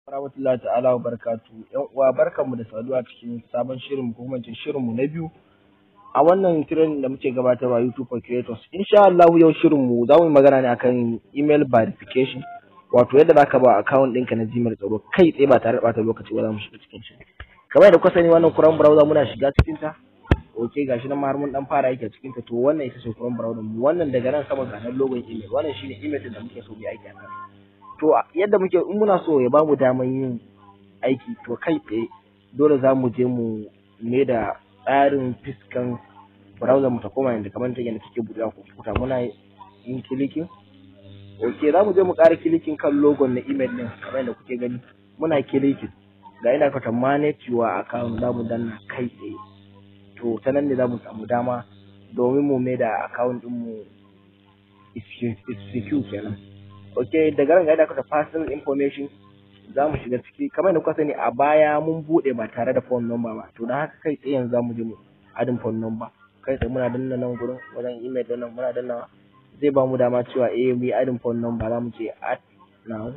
rahmatullahi ta'ala wa barakatu yan uwa barkanmu da saduwa cikin sabon shirin ko kuma shirin mu na biyu a wannan training da muke gabatarwa YouTube for creators insha Allah yau shirin mu za mu yi magana ne akan email verification wato yadda zaka ba account ɗinka na Gmail tsaro kai tsaye ba tare da bata lokaci ba za mu shiga cikin shi kamar yadda kuka sani wannan Chrome browser muna shiga cikin ta ok gashi nan ma har mun dan fara aiki a cikin ta to wannan ita ce Chrome browser mu wannan daga nan sama ga nan logon email wannan shine email din da muke so mu yi aiki a kan to yadda muke in muna so ya bamu daman yin aiki to kai tsaye dole za mu je mu me da tsarin fiskan browser mu ta koma yadda kamar ta yadda take buɗe kwamfuta muna yin kilikin ok za mu je mu ƙara kilikin kan logon na email ɗin kamar yadda kuke gani muna kilikin ga ina ka manage your account za mu danna kai tsaye to ta nan ne za mu samu dama domin mu mai da account ɗin mu is secure kenan ok daga nan ga ina ka personal information za mu shiga ciki kamar yadda kuka sani a baya mun buɗe ba tare da phone number ba to don haka kai tsaye yanzu za mu je mu adin phone number kai tsaye muna danna nan gurin wajen email din nan muna danna zai ba mu dama cewa eh mu yi adin phone number za mu ce add now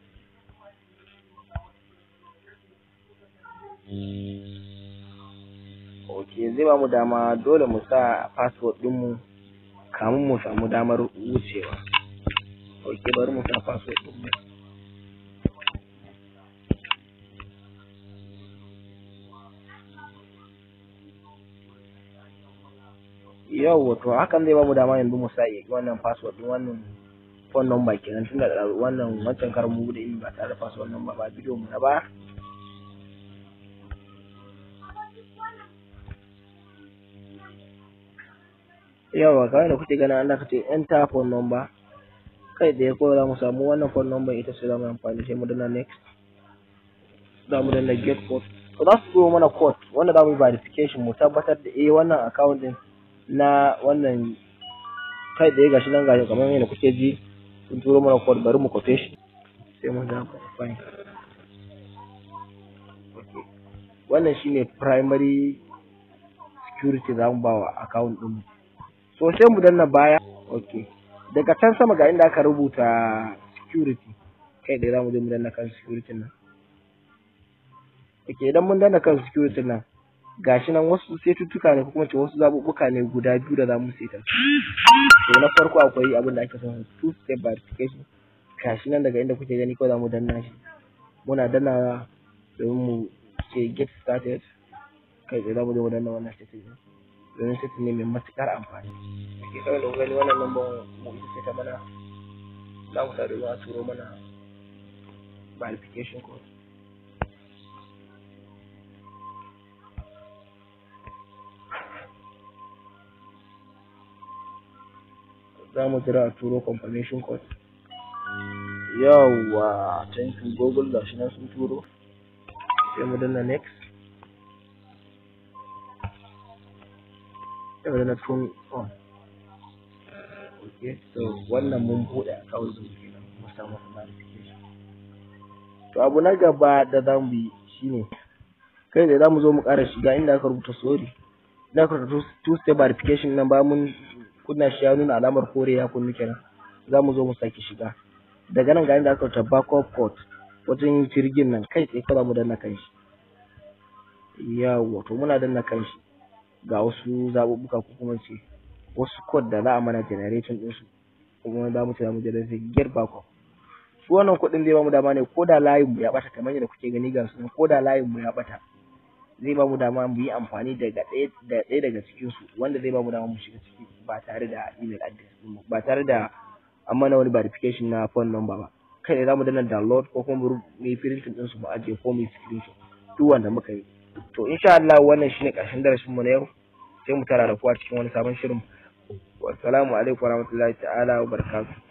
ok zai ba mu dama dole mu sa password ɗinmu kamun mu samu damar wucewa ok bari mu sa password ɗinmu yau to hakan zai bamu dama yanzu mu sa wannan password din wannan phone number kenan tunda da wannan wancan karin mu bude ba tare da password number ba bidiyo mu na ba yawa kawai da kuke ganin Allah kace enter phone number kai da ko za mu samu wannan phone number ita ce za mu amfani sai mu danna next za mu danna get code to za su zo mana code wanda za mu yi verification mu tabbatar da eh wannan account din na wannan kai da ya gashi nan gashi kamar yadda kuke ji sun turo mana code bari mu kwafe shi sai mu da fine wannan shine primary security za mu ba wa account din mu so sai mu danna baya okay daga can sama ga inda aka rubuta security kai da za mu je mu danna kan security nan okay idan mun danna kan security nan gashi nan wasu setuttuka ne ko kuma ce wasu zaɓuɓɓuka ne guda biyu da za mu seta to na farko akwai abin da ake son two step verification gashi nan daga inda kuke gani ko za mu danna shi muna danna domin mu ce get started kai tsaye za mu je mu danna wannan setting domin setting ne mai matuƙar amfani ake kawai da gani wannan lambar mu ita ce ta mana za mu sa domin a turo mana verification code za mu jira a turo confirmation code yawwa thank you google gashi nan sun turo sai mu danna next sai mu danna turn on okay so wannan mun buɗe account din kenan mu samu verification to abu na gaba da za mu yi shine kai da za mu zo mu ƙara shiga inda aka rubuta sorry inda aka rubuta two step verification nan ba mun kunna shi ya nuna alamar kore ya kunnu kenan za mu zo mu sake shiga daga nan ga inda aka rubuta backup code wajen jirgin nan kai tsaye kawai mu danna kan shi yawa to muna danna kan shi ga wasu zaɓuɓɓuka ko kuma ce wasu code da za a mana generation ɗin su kuma za mu ce za mu generate get backup su wannan kuɗin zai ba mu dama ne ko da layin mu ya ɓata kamar yadda kuke gani ga su ko da layin mu ya ɓata zai ba mu dama mu yi amfani daga ɗaya daga cikin su wanda zai ba mu dama mu shiga ciki ba tare da email address mu ba tare da an mana wani verification na phone number ba kai ne za mu danna download ko kuma mu yi printing din su mu ajiye ko mu yi screenshot duk wanda muka yi to insha Allah wannan shine ƙarshen darasin mu na yau sai mu tara da kuwa cikin wani sabon shirin wassalamu alaikum warahmatullahi ta'ala wa barakatuh